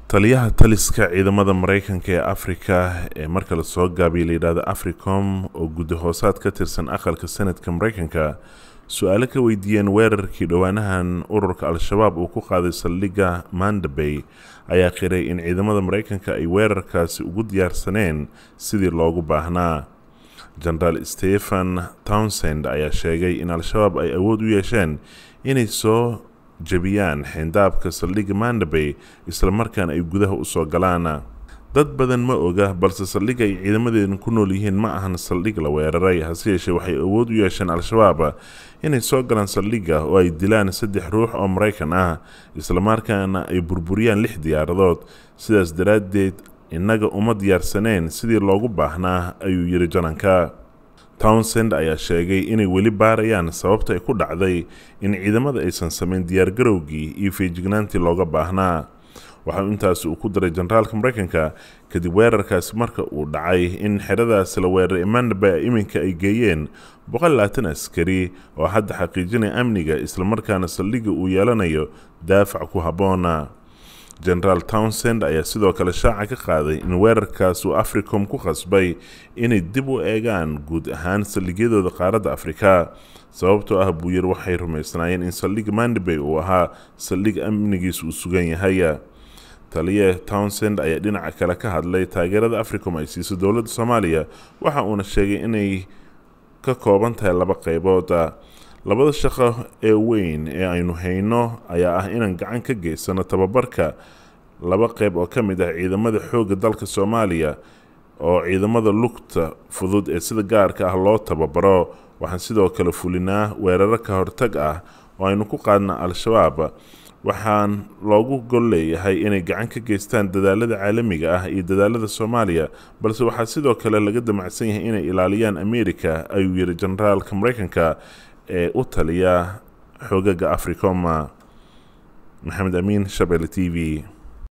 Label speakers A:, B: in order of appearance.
A: taliyaha taliska ciidamada mareykanka ee afrika ee marka lasoo gaabiya layidhahdo africom oo guddi hoosaad ka tirsan aqalka senadka mareykanka su-aalo ka weydiiyeen weerarkii dhowaanahan ururka al-shabaab uu ku qaaday saldhigga mandabey ayaa qiray in ciidamada mareykanka ay weerarkaasi ugu diyaarsaneen sidii loogu baahnaa genaraal stephen townsend ayaa sheegay in al-shabaab ay awood u yeesheen inay soo jebiyaan xeyndaabka saldhigga mandabey islamarkaana ay gudaha usoo galaan dad badan ma oga balse saldhigga ay ciidamadeedan ku nool yihiin ma ahan saldhig la weeraray hase yeeshee waxay awood u yeesheen al-shabaab inay soo galaan saldhigga oo ay dilaan saddex ruux oo maraykan ah islamarkaana ay burburiyaan lix diyaaradood sidaas daraaddeed innaga uma diyaarsaneen sidii loogu baahnaa ayuu yidhi jananka townsend ayaa sheegay inay weli baarayaan sababta ay ku dhacday in ciidamada aysan samayn diyaargarowgii iyo feejignaantii looga baahnaa waxau intaasi uu ku daray generaalka mareykanka kadib weerarkaasi marka uu dhacay in xeradaasi la weeraray mandaba iminka ay geeyeen boqol labaatan askari oo hadda xaqiijinaya amniga islamarkaana saldhigga uu yeelanayo daafac ku habboona genaraal townsend ayaa sidoo kale shaaca ka qaaday in weerarkaas uu africom ku qasbay inay dib u eegaan guud ahaan saldhigyadooda qaaradda afrika sababtoo ah buu yir waxay rumaysnaayeen in saldhigga mandabey uu ahaa saldhig amnigiis uu sugan yahay taliye townsend ayaa dhinaca kale ka hadlay taageerada africom ay siiso dowladda soomaaliya waxa uuna sheegay inay ka kooban tahay laba qaybood labada shaqo ee weyn ee aynu hayno ayaa ah inaan gacan ka geysano tababarka laba qeyb oo ka mid ah ciidamada xoogga dalka soomaaliya oo ciidamada lugta fudud ee sida gaarka ah loo tababaro waxaan sidoo kale fulinaa weeraro ka hortag ah oo aynu ku qaadna al-shabaab waxaan loogu gol leeyahay inay gacan ka geystaan dadaalada caalamiga ah iyo dadaalada soomaaliya balse waxaa sidoo kale laga damacsan yahay inay ilaaliyaan amerika ayuu yidhi generaalka mareykanka ee u taliya xoogaga africoma maxamed amiin shabelle t v